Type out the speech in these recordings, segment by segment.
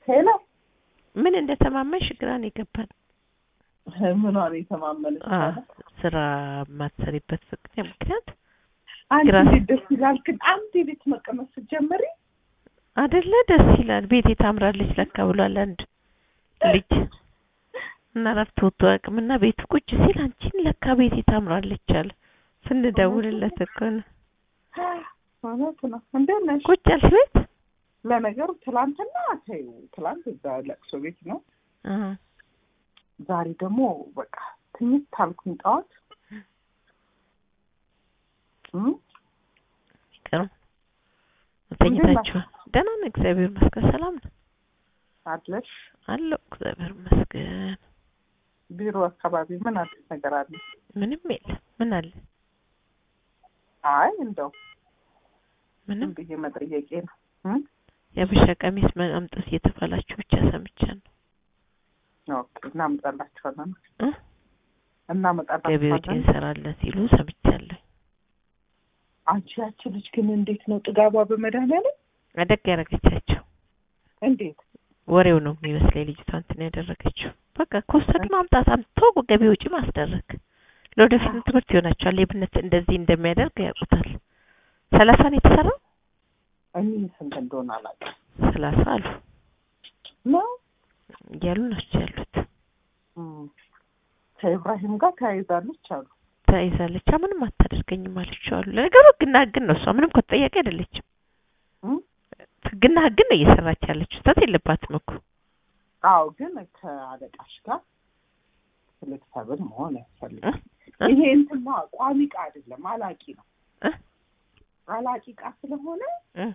ሄሎ ምን እንደተማመንሽ ግራ ነው የገባን። ምኗን የተማመነች አ ማለት? ስራ የማትሰሪበት ፍቅር ምክንያት አንቺ ግራ- እንዴት ደስ ይላል ግን አንድ ቤት መቀመጥ ስትጀምሪ አደለ? ደስ ይላል። ቤቴ ታምራለች ለካ ብሏል አንድ ልጅ እና ረፍት ወጥቶ አቅምና ቤቱ ቁጭ ሲል አንቺን ለካ ቤቴ ታምራለች አለ። ስንደውልለት እኮ ነው ማለት ነው። እንዴት ነሽ? ቁጭ ያልሽ ቤት ለነገሩ ትላንትና ተይው፣ ትላንት እዛ ለቅሶ ቤት ነው። አ ዛሬ ደግሞ በቃ ትንሽ ታልኩኝ ጠዋት እም? ይቀርም ተኝታችኋል? ደህና ነው እግዚአብሔር ይመስገን። ሰላም ነው አለሽ አለው እግዚአብሔር ይመስገን። ቢሮ አካባቢ ምን አዲስ ነገር አለ? ምንም የለም። ምን አለ? አይ እንደው ምንም ዝም ብዬ መጠየቄ ነው። እም? የአበሻ ቀሚስ ማምጣት እየተባላችሁ ብቻ ሰምቻለሁ። ኦኬ እናመጣላችኋለን እ? እናመጣላችኋለን። ገቢዎች እንሰራለን ሲሉ ሰምቻለሁ። አንቺ ያቺ ልጅ ግን እንዴት ነው ጥጋቧ በመድኃኒዓለም አደግ ያደረገቻቸው እንዴት ወሬው ነው የሚመስለኝ ልጅቷ እንትን ያደረገችው። በቃ ከወሰዱ ማምጣት አምጥቶ ገቢ ወጪ ማስደረግ ለወደፊት ትምህርት ይሆናቸዋል። ሌብነት እንደዚህ እንደሚያደርግ ያውቁታል። ሰላሳ ነው የተሰራው። እኔ ስንት እንደሆነ አላውቅም ሰላሳ አሉ ነው እያሉ ናቸው ያሉት። እም። ከኢብራሂም ጋር ተያይዛለች አሉ ተይዛለች። ምንም አታደርገኝም አለችው አሉ። ለነገሩ ህግና ህግን ነው እሷ ምንም እኮ ተጠያቂ አይደለችም። እም? ህግና ህግን ነው እየሰራች ያለችው። ስህተት የለባትም እኮ አዎ ግን ከአለቃሽ ጋር ፍሌክሰብል መሆን ያስፈልጋል እ? ይሄ እንትን ነው ቋሚ ዕቃ አይደለም አላቂ ነው እ? አላቂ ዕቃ ስለሆነ እ?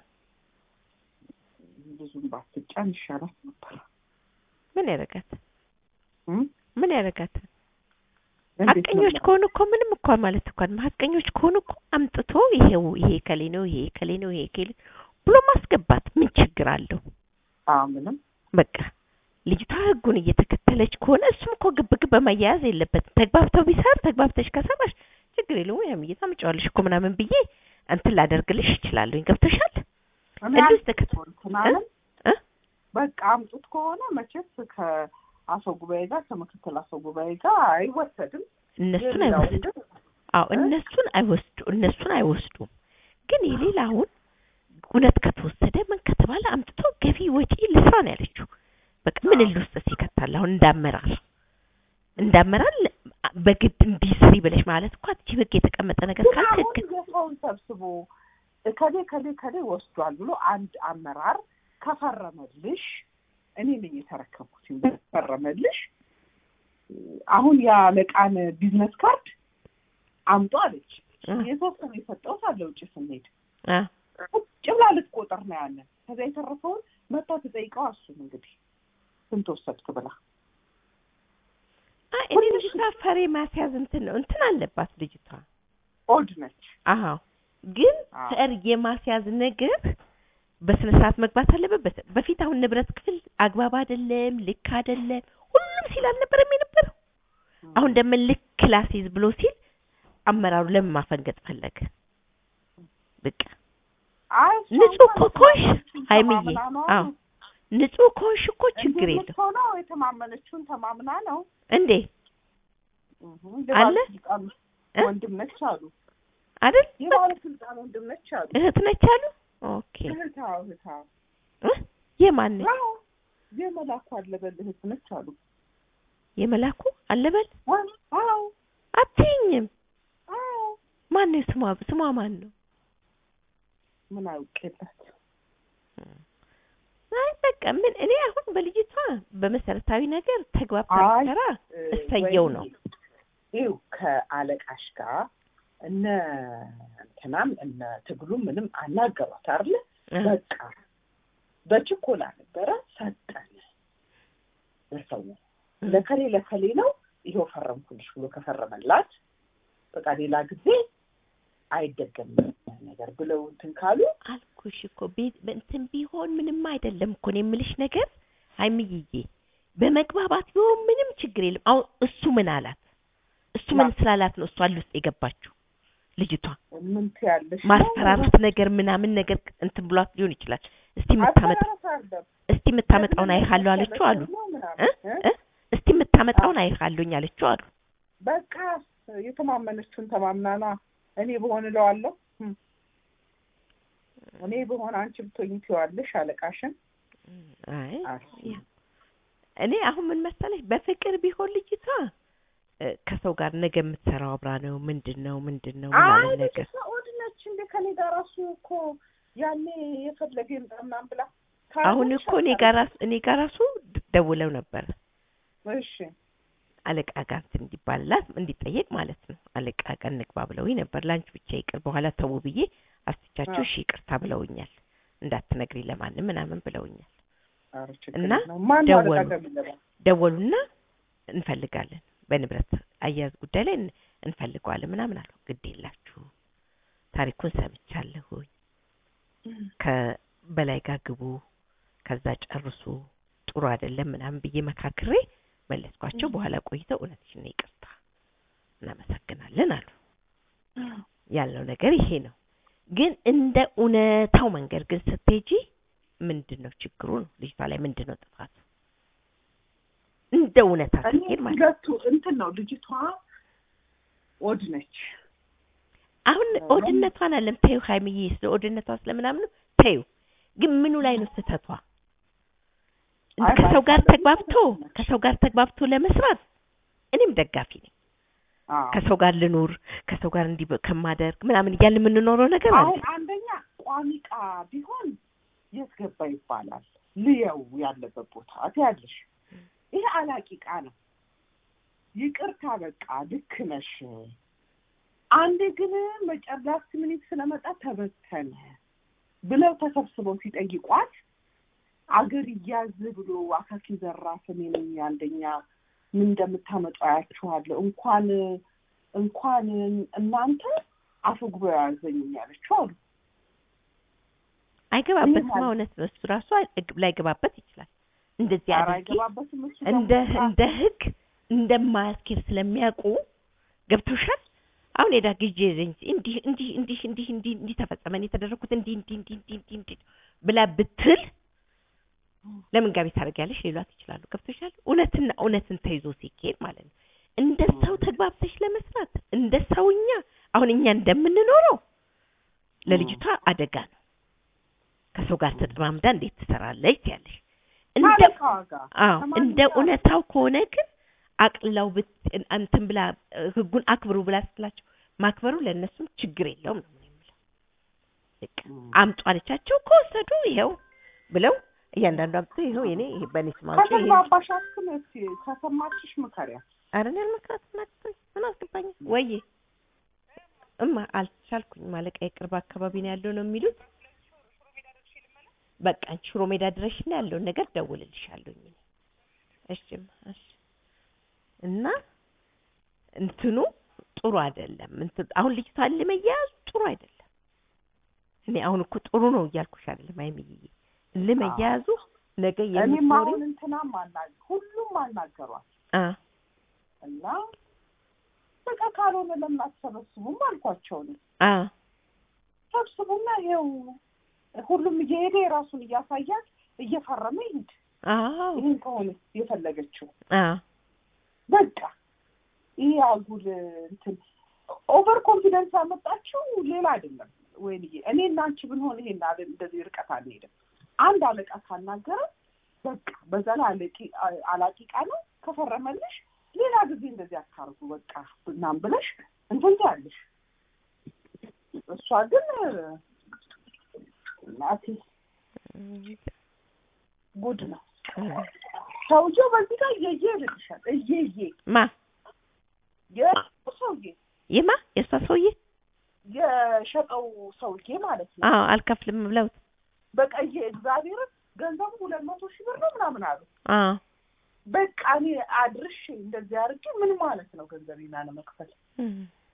ብዙም ባትጫን ይሻላት ነበር ምን ያደርጋት? እም? ምን ያደርጋት? እንዴት ሀቀኞች ነው? ከሆኑ እኮ ምንም እኮ ማለት እኮ አይደለም። ሀቀኞች ከሆኑ እኮ አምጥቶ ይሄው ይሄ ከሌ ነው ይሄ ከሌ ነው ይሄ ከሌ ብሎ ማስገባት ምን ችግር አለው? አዎ ምንም በቃ ልጅቷ ህጉን እየተከተለች ከሆነ እሱም እኮ ግብ ግብ በማያያዝ የለበትም። ተግባብተው ቢሰር ተግባብተሽ ከሰራሽ ችግር የለውም። ያም እየታምጫዋለሽ እኮ ምናምን ብዬ እንትን ላደርግልሽ እችላለሁኝ። ገብቶሻል? እኔ እንዴት አልኩት ተከተ- እኮ እንትን አለም እ? በቃ አምጡት ከሆነ መቼስ ከአፈ ጉባኤ ጋር ከምክትል አፈ ጉባኤ ጋር አይወሰድም እነሱን ሌላው አይወስዱ ግን አዎ እ? እነሱን አይወስዱ እነሱን አይወስዱም። ግን የሌላውን እውነት ከተወሰደ ምን ከተባለ አምጥቶ ገቢ ወጪ ልስራ ነው ያለችው። በቃ ምን አዎ። ልውስጥ ይከታል። አሁን እንዳመራር እንዳመራር ለ- በግድ እንዲህ ስሪ ብለሽ ማለት እኮ አትችይ። ህግ የተቀመጠ ነገር ግን ካለ አሁን ህግ የሰውን ሰብስቦ ከሌ ከሌ ከሌ ወስዷል ብሎ አንድ አመራር ከፈረመልሽ እኔ ነኝ የተረከብኩት ፈረመልሽ አሁን የአለቃን ቢዝነስ ካርድ አምጦ አለች እ፣ የተወሰነ የሰጠሁት አለ ውጭ ስንሄድ አ፣ ቁጭ ብላ ልትቆጥር ነው ያለን ከዛ የተረፈውን መታ ትጠይቀው እሱም እንግዲህ ስንት ወሰድክ ብላ አይ እኔ ልጅቷ ፈሬ ማስያዝ እንትን ነው እንትን አለባት ልጅቷ። ኦድ ነች አዎ ግን አዎ። ፈር የማስያዝ ነገር በስነ ስርዓት መግባት አለበት። በስ- በፊት አሁን ንብረት ክፍል አግባብ አይደለም፣ ልክ አይደለም ሁሉም ሲል አልነበረም የነበረው። አሁን ደግሞ ልክ ላስይዝ ብሎ ሲል አመራሩ ለምን ማፈንገጥ ፈለገ? በቃ አይ እሷ ንጹህ እንኳን እኮ ከሆንሽ የተማመነችውን ሀይምዬ፣ ተማምና ነው አዎ ንጹህ ከሆንሽ እኮ ችግር እንዲህ የለም የምትሆነው የተማመነችውን ተማምና ነው እንዴ እህ አለ? የባለስልጣን እ? ወንድም ነች አሉ አይደል? የባለስልጣን ወንድም ነች አሉ እህት ነች አሉ። ኦኬ እህታው እህታው እ? የማን ነች? አዎ የመላኩ አለበል እህት ነች አሉ የመላኩ አለበል ወይ አዎ አትይኝም። አዎ ማን ነው ስሟ? ስሟ ማን ነው? ምን አውቄላት አይ በቃ ምን እኔ አሁን በልጅቷ በመሰረታዊ ነገር ተግባብታ አይ፣ ብትሰራ እ፣ እሰየው ወይ ነው። ይኸው ከአለቃሽ ጋር እነ እንትናም እነ ትግሉ ምንም አናገሯት አይደለ እ፣ በቃ በችኮላ ነበረ ሰጠን ለሰው ለከሌ ለከሌ ነው ይኸው ፈረምኩልሽ ብሎ ከፈረመላት በቃ ሌላ ጊዜ አይደገምም ነገር ብለው እንትን ካሉ አልኩሽ እኮ ቤት እንትን ቢሆን ምንም አይደለም እኮ ነው የምልሽ ነገር ሀይሚዬ በመግባባት ቢሆን ምንም ችግር የለም። አሁን እሱ ምን አላት? እሱ ምን ማ- ስላላት ነው እሷ ውስጥ የገባችው ልጅቷ ምን ትያለሽ ነው? ማስፈራራት ነገር ምናምን ነገር እንትን ብሏት ሊሆን ይችላል። እስቲ የምታመጣ አበረታ አይደለም እስቲ የምታመጣውን አይሃለሁ አለችው አሉ እ እ እስቲ የምታመጣውን አይሃለሁኝ አለችው አሉ በቃ የተማመነችውን ተማምናና እኔ በሆን እለዋለሁ እም። እኔ በሆን አንቺ ብትሆኝ ትይዋለሽ አለቃሽን አይ አስ- ያ- እኔ አሁን ምን መሰለሽ በፍቅር ቢሆን ልጅቷ እ፣ ከሰው ጋር ነገ የምትሰራው አብራ ነው ምንድን ነው ምንድን ነው አይ ምናምን ነገር ልጅቷ ኦድ ነች እንደ ከኔ ጋር ራሱ እኮ ያኔ የፈለገ ይምጣ ምናምን ብላ አሁን እኮ እኔ ጋር ራሱ እኔ ጋር ራሱ ድ- ደውለው ነበር እሺ አለቃ ጋር እንትን እንዲባልላት እንዲጠየቅ ማለት ነው አለቃ ጋር እንግባ ብለውኝ ነበር ለአንቺ ብቻ ይቅር በኋላ ተው ብዬ አስቻቸው አዎ። እሺ ይቅርታ ብለውኛል እንዳትነግሪ ለማንም ምናምን ብለውኛል ኧረ ችግር እና የለውም። ማን ነው አለቃ ደወሉ። ጋር የሚገባው? ደወሉና እንፈልጋለን በንብረት አያያዝ ጉዳይ ላይ እን- እንፈልገዋለን ምናምን አሉ ግድ የላችሁ ታሪኩን ሰምቻለሁኝ ከበላይ ጋር ግቡ ከዛ ጨርሱ ጥሩ አይደለም ምናምን ብዬ መካክሬ መለስኳቸው በኋላ ቆይተው እውነትሽን ነው ይቅርታ እናመሰግናለን አሉ ያለው ነገር ይሄ ነው ግን እንደ እውነታው መንገድ ግን ስትሄጂ ምንድን ነው ችግሩ ነው ልጅቷ ላይ ምንድን ነው ጥፋቱ እንደ እውነታ እኔ ስትሄድ ማለት ሁለቱ እንትን ነው ልጅቷ ኦድ ነች አሁን አዎ። ኦድነቷን አለም ተዩ ሀይምዬ ስለ ኦድነቷ ስለምናምኑ ተዩ ግን ምኑ ላይ ነው ስህተቷ አይ ከሰው ጋር ባይባልም ተግባብቶ ስህተት ነች። ከሰው ጋር ተግባብቶ ለመስራት እኔም ደጋፊ ነኝ አዎ። ከሰው ጋር ልኑር ከሰው ጋር እንዲህ በ- ከማደርግ ምናምን እያልን የምንኖረው ነገር አለ አሁን አንደኛ ቋሚ ዕቃ ቢሆን የት ገባ ይባላል። ልየው ያለበት ቦታ ትያለሽ። ይሄ አላቂ ዕቃ ነው። ይቅርታ በቃ ልክ ነሽ። አንዴ ግን መጨረስ ሚኒት ስለመጣ ተበተነ ብለው ተሰብስበው ሲጠይቋት አገር እያዝ ብሎ አካኪ ዘራፍ እኔ ነኝ አንደኛ ምን እንደምታመጡ አያችኋለሁ እንኳን እንኳን እናንተ አፈጉባኤ ያዘኝ ያለችው አሉ። አይገባበትም ይሄ እውነት ነው እሱ ራሱ አይ- ላይገባበት ይችላል እንደዚህ ኧረ አድርጌ አይገባበትም እሱ እንደ ደግሞ እንደ ህግ እንደማያስኬድ ስለሚያውቁ ገብቶሻል አሁን ሄዳ ጊዜ እንዲህ እንዲህ እንዲህ እንዲህ እንዲህ እንዲህ ተፈጸመን የተደረኩት እንዲህ እንዲህ እንዲህ እንዲህ እንዲህ እንዲህ ብላ ብትል ለምን ጋቢ ታደርጊያለሽ ሊሏት ይችላሉ ገብቶሻል እውነትና እውነትን ተይዞ ሲኬድ ማለት ነው እንደ ሰው ተግባብተሽ ለመስራት እንደ ሰውኛ አሁን እኛ እንደምንኖረው ለልጅቷ አደጋ ነው ከሰው ጋር ተጠማምዳ እንዴት ትሰራለች ያለሽ እንደ ካለቃዋ ጋር አዎ ከማንም እንደ ጋር እውነታው ከሆነ ግን አቅልላው ብት እንትን ብላ እ፣ ህጉን አክብሩ ብላ ስትላቸው ማክበሩ ለእነሱም ችግር የለውም ነው የምለው። በቃ አምጡ አለቻቸው ከወሰዱ ይኸው ብለው እያንዳንዱ አምጥቶ ይኸው የኔ ይሄ በእኔ ስም አውጪ ይሄ ከተግባባሽ አስክም እስኪ ከሰማችሽ ምከሪያ። ኧረ እኔ አልመክራት ምን አገባኝ ምን አስገባኝ ወይዬ እማ አልቻልኩኝ ማለቃ የቅርብ አካባቢ ነው ያለው ነው የሚሉት በቃ አንቺ ሽሮ ሜዳ ድረሽና ያለውን ነገር ደውልልሻለሁኝ እኔ እሺማ እሺ እና እንትኑ ጥሩ አይደለም እንትን አሁን ልጅቷ ለመያያዙ ጥሩ አይደለም እኔ አሁን እኮ ጥሩ ነው እያልኩሽ አይደለም አይምዬ ለመያያዙ ነገ እኔም የምትኖሪ አሁን እንትናም አናግ ሁሉም አናገሯት አ እና በቃ ካልሆነ ለምን አትሰበስቡም አልኳቸው ነው አ ሰብስቡና ይኸው ሁሉም እየሄደ የራሱን እያሳያት እየፈረመ ይሂድ። አዎ ይህን ከሆነ የፈለገችው አ በቃ ይህ አጉል እንትን ኦቨር ኮንፊደንስ ያመጣችው ሌላ አይደለም። ወይንዬ እኔ እና አንቺ ብንሆን ይሄን አለ እንደዚህ ርቀት አንሄድም። አንድ አለቃ ካናገረ በቃ በዘላ አለቂ አላቂ ቃ ነው ከፈረመልሽ ሌላ ጊዜ እንደዚህ አታርጉ በቃ ምናምን ብለሽ እንትን ትያለሽ። እሷ ግን እናቴ ጉድ ነው። ሰውዬው በዚህ ጋር እየየ ይልልሻል። እየየ ማ የሸጠው ሰውዬ የማ የእሷ ሰውዬ የሸጠው ሰውዬ ማለት ነው። አዎ አልከፍልም ብለውት በቀየ እግዚአብሔርን ገንዘቡ ሁለት መቶ ሺህ ብር ነው ምናምን አሉ። አዎ በቃ እኔ አድርሼ እንደዚህ አድርጌ ምን ማለት ነው ገንዘቤን አለመክፈል? እም።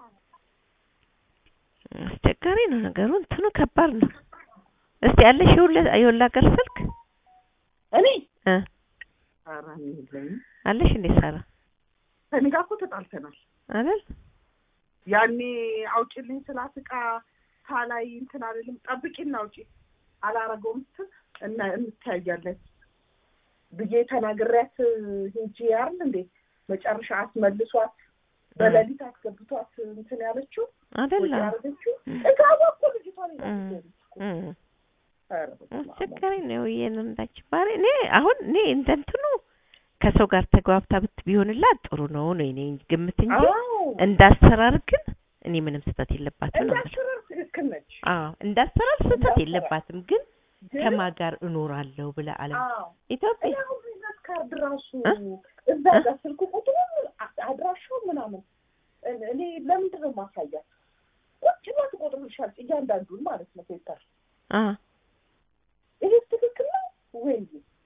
አስቸጋሪ ነው ነገሩ። እንትኑ ከባድ ነው። እስቲ ያለሽ የሁለ የሁላ ሀገር ስልክ እኔ እ ኧረ እኔ የለኝም። አለሽ እንዴ ሳራ ከእኔ ጋር እኮ ተጣልተናል። አይደል? ያኔ አውጪልኝ ስላት ዕቃ ሳላይ እንትን አልልም ጠብቂና አውጪ አላረገውም ስትል እና እንታያለን ብዬ ተናግሬያት ሄጂ ያርል እንዴ መጨረሻ አስመልሷት በሌሊት አስገብቷት እንትን ያለችው ወጪ አይደለ ያደረገችው እም። ጥጋቧ እኮ ልጅቷን እም። ይዛለች እኮ። እም። ኧረ በስመ አብ። አስቸጋሪ ነው ይሄን እንዳች ባሪ እኔ አሁን እኔ እንደ እንትኑ ከሰው ጋር ተግባብታ ብት ቢሆንላት ጥሩ ነው ነው እኔ ግምት እንጂ አዎ እንዳሰራር ግን እኔ ምንም ስህተት የለባትም ነው የምልህ። እንዳሰራር ትክክል ነች አዎ እንዳሰራር ስህተት እንዳሰራር። የለባትም ግን ግን ከማን ጋር እኖራለሁ ብለ አለም አዎ ኢትዮጵያ እኔ አሁን ቢዝነስ ካርድ ራሱ እ? እዛ ጋር ስልክ ቁጥሩ አድራሻው ምናምን እኔ- እኔ ለምንድን ነው ማሳያት? ቁጭ ብላ ትቆጥሩልሻል እያንዳንዱን ማለት ነው ፔፐር። አ ይሄ ትክክል ነው ወይ?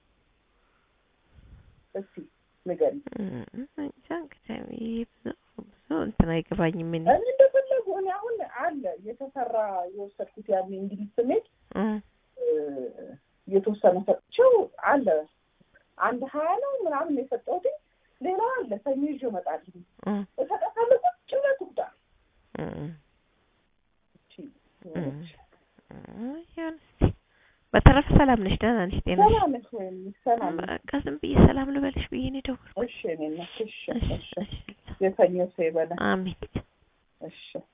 እስቲ ንገሪኝ። እም፣ እንጃ እንግዲህ ይሄ ብዙ ብዙ እንትን አይገባኝም እኔ እኔ እንደፈለጉ እኔ አሁን አለ የተሰራ የወሰድኩት ያን እንግሊዝ ስሜት እ፣ የተወሰነ ሰጥቼው አለ አንድ ሀያ ነው ምናምን ነው የሰጠሁት። ሌላ አለ ሰኞ ይዤ እመጣለሁ። እ፣ እሰጣታለሁ ቁጭ ብላ ትጉዳ እ፣ እቺ እ፣ እ፣ ይሁን እስኪ። በተረፈ ሰላም ነሽ? ደህና ነሽ? ጤና ነሽ? ሰላም ነሽ ወይም ሰላም ነሽ? በቃ ዝም ብዬ ሰላም ልበልሽ ብዬ ነው የደወልኩት። እሺ እኔ ነሽ እሺ እሺ፣ እሺ እሺ። የተኛው ሰው ይበላል አሜን። እሺ